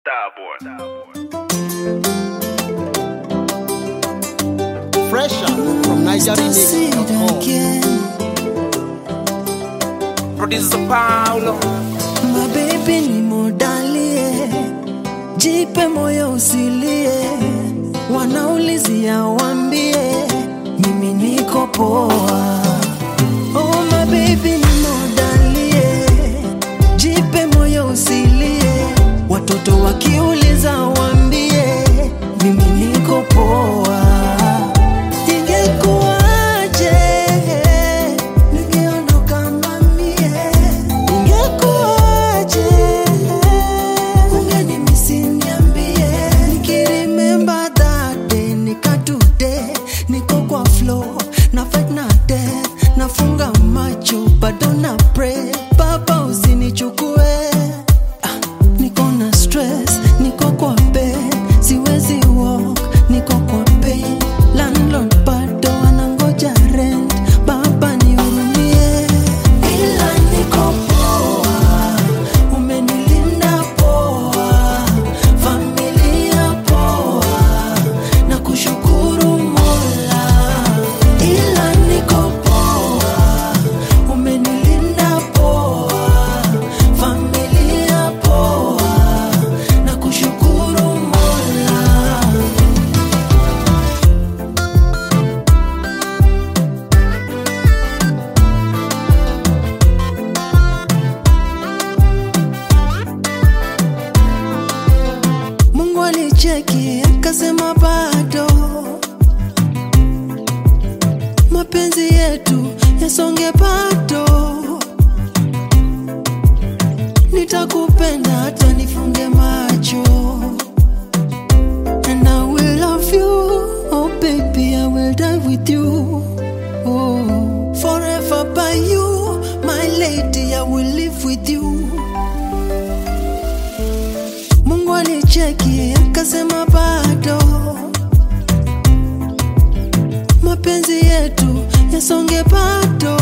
Fresh out from NigerianMix.com. Producer Paulo mabebi ni modalie, jipe moyo usilie, wanaulizia wambie, mimi niko poa. Oh mabebi ni modalie, jipe moyo usilie, watoto wakiuliza wambie, mimi niko poa. Ingekuwaje ningeondoka mamie Ingekuwaje ungenimisi niambie Nikiremember that day nika today Niko kwa flow na fight na death Nafunga macho bado na pray Baba usinichukue Ah, Niko na stress, niko kwa bed Siwezi walk, niko kwa pain Landlord bado anangoja rent Baba nihurumie Ila niko poa Umenilinda poa Familia poa Na kushukuru mola Ila niko poa Umenilinda poa Familia poa Na kushukuru mola Mungu alicheki akasema bado mapenzi yetu yasonge bado, nitakupenda hata nifunge macho and I will love you oh baby I will die with you oh forever by you my lady I will live with you Mungu alicheki akasema bado mapenzi yetu yasonge bado,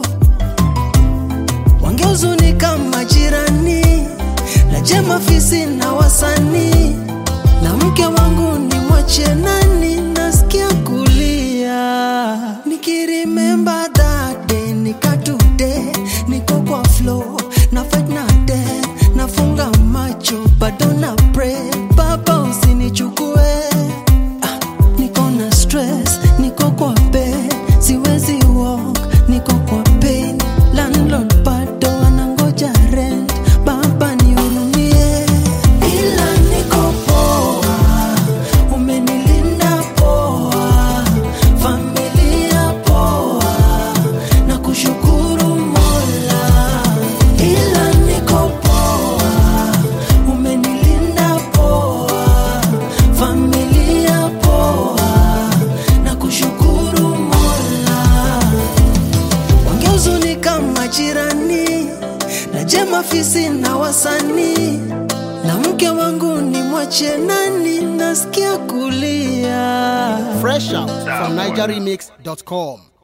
wangehuzunika majirani na jema fisi na wasanii na mke wangu ni mwache nani, nasikia kulia nikirimember that day nika today niko kwa flow na fight na death nafunga macho bado na pray baba usinichukue ah, niko na stress niko kwa bed siwezi walk niko kwa pain landlord bado anangoja rent baba nihurumie ila niko poa umenilinda poa familia poa na kushukuru mola ila niko poa umenilinda poa familia poa na kushukuru mola wangehuzunika majirani na jema fisi na wasanii na mke wangu ni mwache nani nasikia kulia Fresh out from NigerianMix.com.